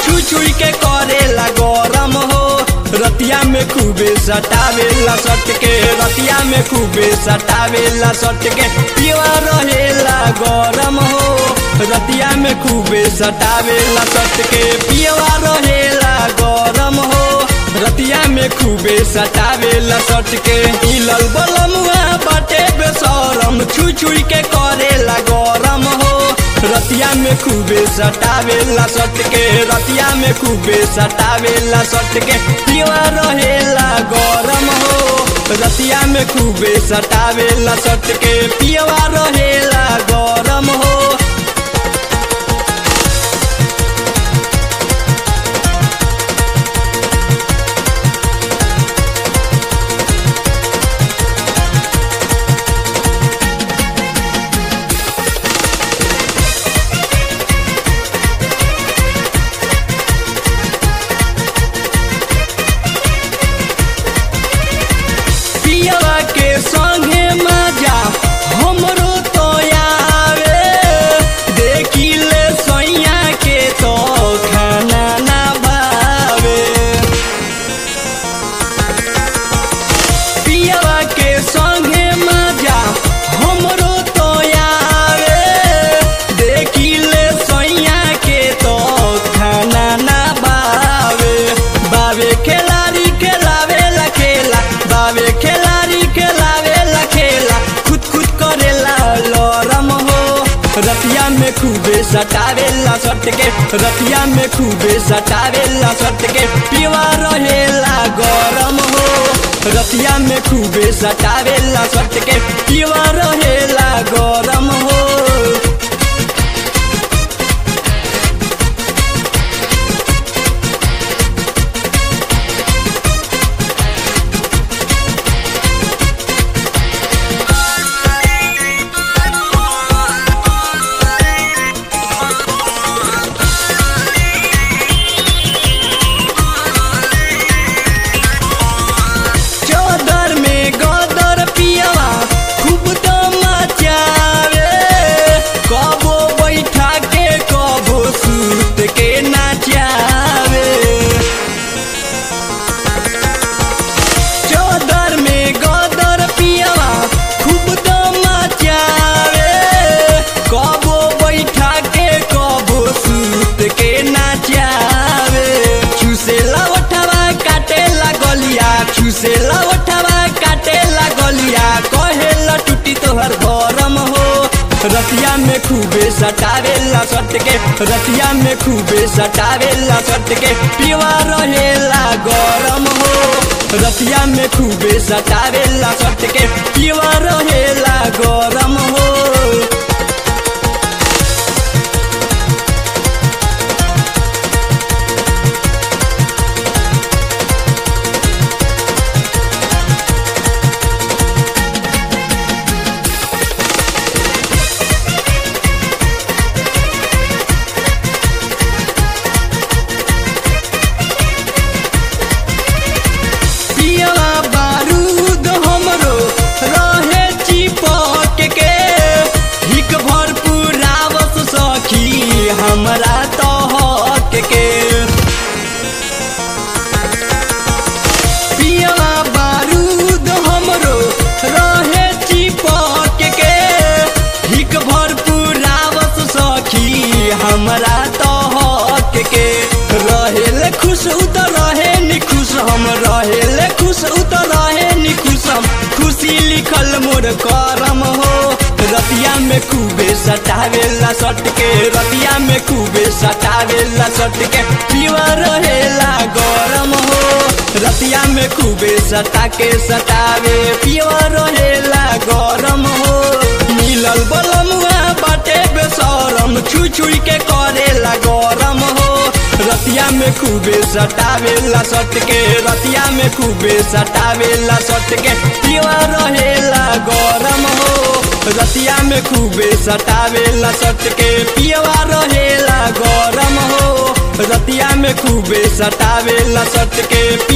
छुई छुई के करेला गरम हो रतिया में खूबे सटावेला सट के रतिया में खूबे सटावेला सट के पियवा रहेला गरम हो रतिया में खूबे सटावेला सट के पियवा रहेला गरम हो रतिया में खूबे सटावेला सट के हिलल बलमुआ बाटे बेसरम छुई छुई के करेला गरम हो रतिया में खूबे सटावेला सट के रतिया में खूबे सटावेला सट के पियवा रहेला गरम हो रतिया में खूबे सटावेला सट के पियवा रहेला गरम हो पियवा के संगे मजा हमरो तो आवे देखिले सैया के तो खाना ना भावे पियवा के संगे मजा हमरो तो आवे देखिले सैया के तो खाना ना भावे बावे खेलारी खेलावे ला खेला बावे खेलारी खेलावे ला खेला खुद खुद करेला लरम हो रतिया में खूबे सटावेला सट के रतिया में खूबे सटावेला सट के पिवा रहेला गरम हो रतिया में खूबे सटावेला सट के पिवा रहेला गरम हो चौदर में गदर पियवा खूब तो मचावे कबो बैठा के कबो सूत के नाचावे चौदर में गदर पियवा खूब तो मचावे कबो बैठा के कबो सूत के नाचावे चूसे लवठवा काटे लगलिया चूसे लवठवा काटे लगलिया कहे टूटी तोहर गरम हो रतिया में खूबे सटावेला सट के रतिया में खूबे सटावेला सट के पिवा रहेला गरम हो रतिया में खूबे सटावेला सट के पिवा रहेला गरम हो पियवा बारूद हमरो रहे चिपक के हिक भर पुरावस सखी हमरा तो हक के पियवा बारूद हमरो रहे चिपक के हिक भर पुरावस सखी हमरा तो हक के रहेले खुश उत रहे नि खुश हम रहेले खुश उत रहे नि खुश हम खुशी लिखल मोर करम हो रतिया में खूबे सटावेला सट के रतिया में खूबे सटावेला सट के पीवा रहेला गरम हो रतिया में खूबे सटा के सटावे पीवा रहेला गरम हो मिलल बलमुआ बाटे बेसरम छुई छुई के करेला गरम हो रतिया में खूबे सटावेला सट के रतिया में खूबे सटावेला सट के पिवा रहेला गरम हो रतिया में खूबे सटावेला सट के पियवा रहेला गरम हो रतिया में खूबे सटावेला सट के